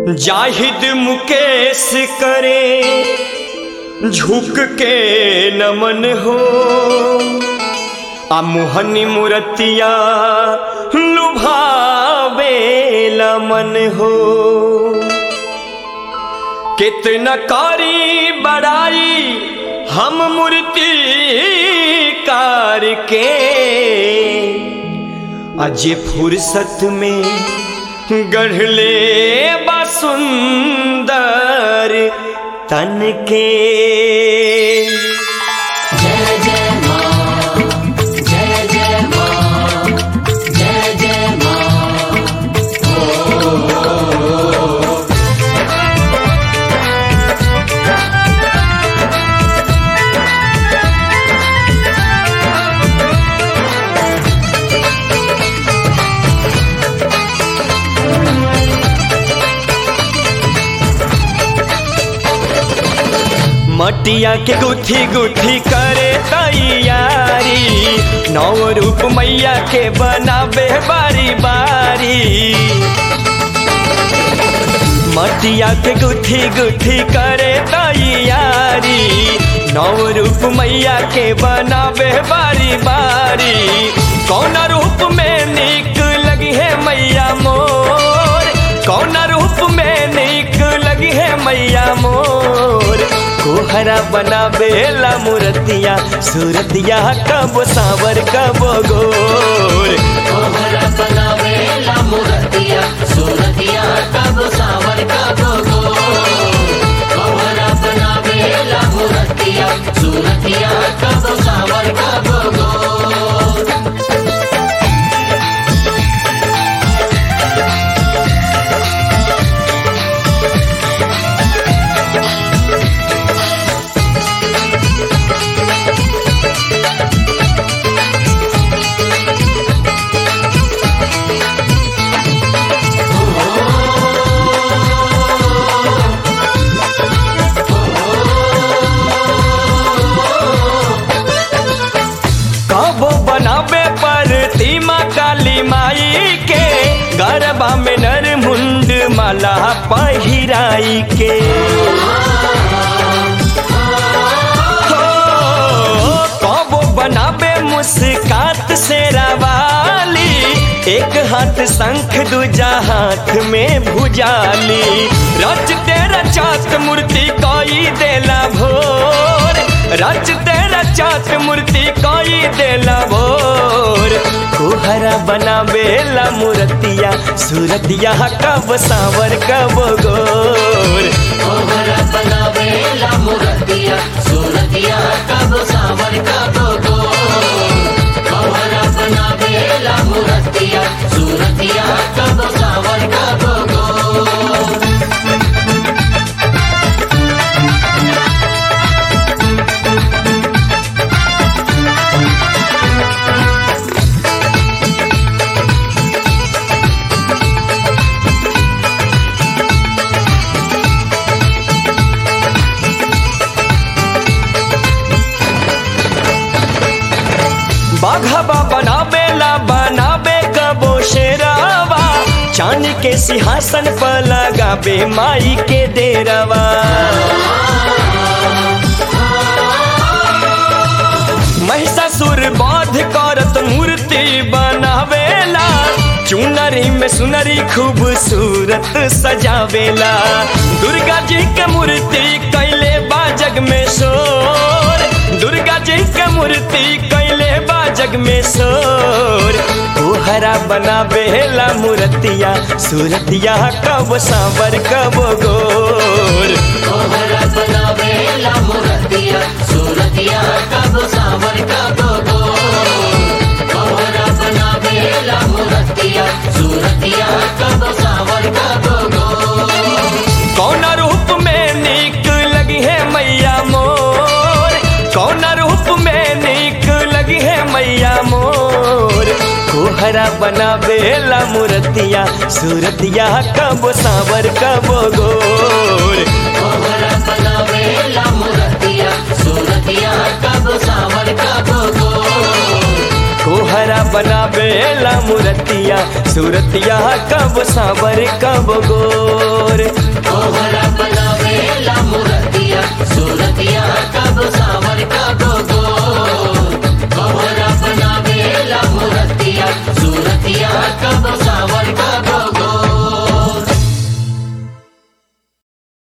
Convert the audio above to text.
जाहिद मुकेश करे झुक के नमन हो आ मोहनी मूर्तिया लुभावे मन हो कितना कारी बड़ाई हम मूर्ति कार के अजे फुर्सत में गढ़ले बसुंदर तन के जय जय माँ जय जय माँ जय जय माँ मटिया के गुथी गुथी करे तैयारी नौ रूप मैया के बनाबे बारी बारी मटिया के गुथी गुथी करे तैयारी नौ रूप मैया के बनाबे बारी बारी कौन रूप में निक लगी है मैया मोर कौन रूप में निक लगी है मैया मोर कोहरा बनाबेला मूर्तिया सूरतिया कब सावर कब गोर कोहरा बनावेला मूर्तिया सूरतिया कब सावर कब गो कोहरा बनावेला मूर्तिया सूरतिया कब सावर कब गो कबो बनाबे पर तीमा काली माई के गरबा में नर मुंड माला पहिराई के हो, कबो बनाबे मुस्कात से रवाली एक हाथ शंख दूजा हाथ में भुजाली रच तेरा चात मूर्ति कोई देला भोर रच तेरा चात मूर्ति कोई देला भोर कोहरा बनावेला मूर्तिया सूरतिया कब सावर कब गोर कोहरा बनावेला मूर्तिया सूरतिया कब सावर कब गो कोहरा बनावेला मूर्तिया सूरतिया कब सावर कब गो बाघबा बनावेला बनाबे कबो शेरावा चांद के सिंहासन पर लगाबे माई के डेरावा महिषासुर बाध करत मूर्ति बनावेला चुनरी में सुनरी खूबसूरत सजावेला दुर्गा जी के मूर्ति कैले बा जग में शोर दुर्गा जी के मूर्ति कैले बा जग में शोर कोहरा बनावेला मूर्तिया सूरतिया कब सांवर कब गोर कोहरा बनावेला मूर्तिया सूरतिया कब सावर कब गो कोहरा बनावेला मूर्तिया सूरतिया कब सावर कब गो कौन रूप में निक लगी है मैया मोर कौन रूप में निक लगी है मैया मोर कोहरा बनावेला मूर्तिया सूरतिया कब सावर कब गोर कोहरा बनावेला मूर्तिया सूरतिया कब सावर कब गो कोहरा बनावेला मूर्तिया सूरतिया कब सावर कब गोर कोहरा बनावेला मुरतिया सूरतिया कब सावर कब गो